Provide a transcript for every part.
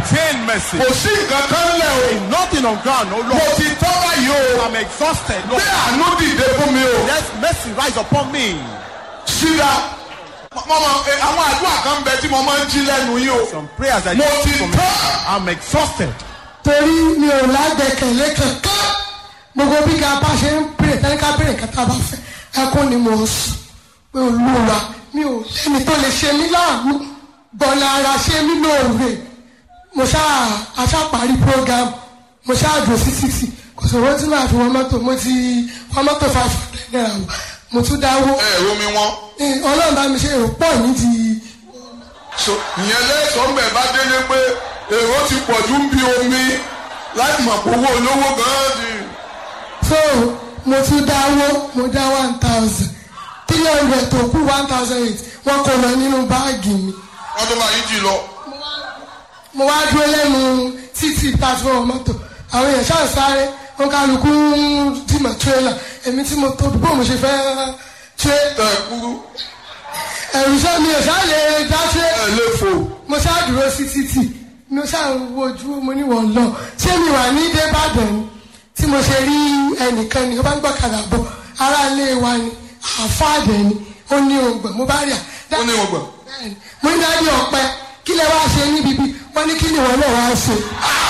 obtain mercy. kò sí nǹkan kan lẹ̀ o Nothing on ground, oh mo Lord. ti tọ́ báyìí o I'm exhausted, Lord. gbé àánú dìde fún mi o Let mercy rise upon me. síra mo mọ ẹ, àwọn àdúrà kan bẹ tí mo máa ń jí lẹ́nu yìí o Some prayers I mo need ti from tọ́ I'm exhausted. torí mi ò lágbẹ̀kẹ̀lé kankan gbogbo bí ká bá ṣe ń pèrè tẹ́lẹ̀ ká pèrè kátà bá fẹ́ ẹkún ni mo ń sùn pé olúwa mi ò lẹ́ni tó lè ṣe mí láàánú bọ̀nà ara ṣe mí lóore mo ṣáà aṣáparí program mo ṣáà dùn sí sixty kò sọ̀rọ̀ tí màá fi wọ́n mọ́tò mo ti wọ́n mọ́tò five hundred naira wọ̀ mo tún dáwó ẹ ẹ̀rọ mi wọ́n Eh, ọlọ́run bá mi ṣe èrò pọ̀ nídìí so ìyẹn lẹ́sọ̀ọ́ mbẹ̀ bá délé pé èrò ti pọ̀ ju ń bi omi láì mọ̀ pé owó olówó gan-an ni so mo tún dáwó mo dá one thousand three hundred tó kú one thousand eight wọ́n kó lọ nínú báàgì mi wọ́n tó máa yí jì lọ. mo wá dúró lẹ́nu títì pàṣípọ̀ mọ́tò àwọn èèyàn ṣáà sáré wọn kálukú ń dìmọ̀ tírélà èmi tí mo tóbi bó mo ṣe fẹ́ ṣe tẹ ẹ kúrú ẹ̀rù sọ mi ò ṣáà lè dá ṣe ẹ lè fò mo ṣáà dúró sí títì mo ṣáà ń wojú mo ní wọ́n lọ ṣé mi wà ní débàdàn ni tí mo ṣe rí ẹnìkan ni ó bá ń gbọ́kadà bọ̀ ará ilé wa ni àfáàdẹ̀ ni ó ní ògbọ̀n mo bá rí à ó ní ọgbà bẹ́ẹ̀ni mo ní dájú ọ̀pẹ kí lẹ wá ṣe níbi bí wọ́n ní kí ni wọ́n náà wá ṣe.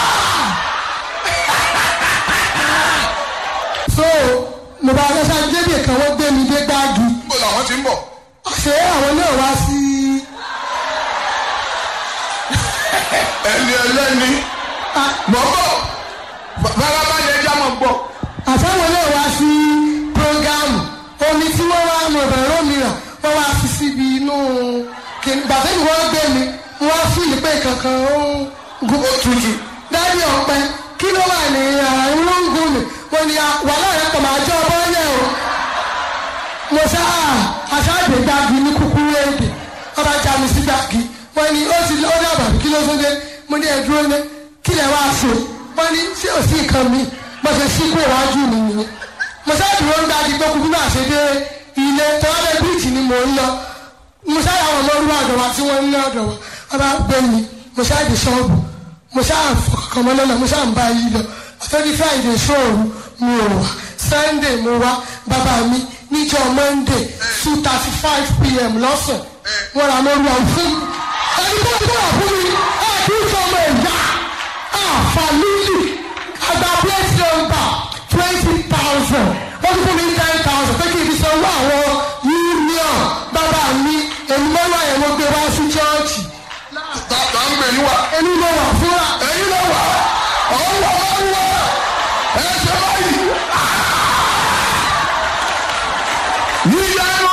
so mo bá lọ sáré débi kan wọ́n gbé mi dé gbági níbo làwọn ti ń bọ̀ ṣé àwọn náà wá sí ẹni ẹlẹ́ni mọ̀ bọ̀ farabalẹ̀ ẹja mọ̀ bọ̀ àtàwọn náà wá sí programu omi tí wọ́n wá mọ̀ bẹ̀rẹ̀ mìíràn wọ́n wá fi síbi inú kìnnì gbàtẹ́ ni wọ́n gbé mi wọ́n fìlì pé kankan ó ń gun ó tutù dájú ọ̀pẹ kí ló wà ní ara inú ń gun mi mo ní wàhálà rẹ pọ̀ máa jẹ́ ọbọ̀ yẹn o mo sá aṣáájú gbági ní kúkúrú èdè ọba já mi sí gbági wọ́n ní ó ti ó dàbà kí ló tún dé mo ní ẹ̀dúró ní kí lè wá ṣe wọ́n ní ṣé ò sí nǹkan mi mo ṣe sí kó iwájú mi nìyẹn mo sá dúró ń gbági pé kúkú náà ṣe dé ilé tọ́lẹ̀ bíríìjì ni mò ń lọ mo sá àwọn ọmọ orúkọ àdọ̀wà tí wọ́n ń ní ọ̀dọ̀ wa ọba gbé mi mo sá di ṣọ́ọ̀bù mo sá fọkàn mọ́ lọ́nà mo sá ń bá yí lọ àtọ́jú friday ṣóòru mi ò wá sunday mo wá bàbá mi níjọ́ monday two thirty five pm lọ́sàn wọ́n ra lórí ọ̀hún fún mi ẹni tó ń bọ̀ fún mi ẹ̀ẹ́dì sọmọ ẹ̀yà àfàlùlì àgbà plate number twenty thousand wọ́n tún fún mi ten thousand pé kí n fi sanwó àwọn union bàbá mi èmi mọ́wá ẹ̀ mo gbé wá sí chọ́ọ̀chì tá tá ń gbè yín wá èmi mo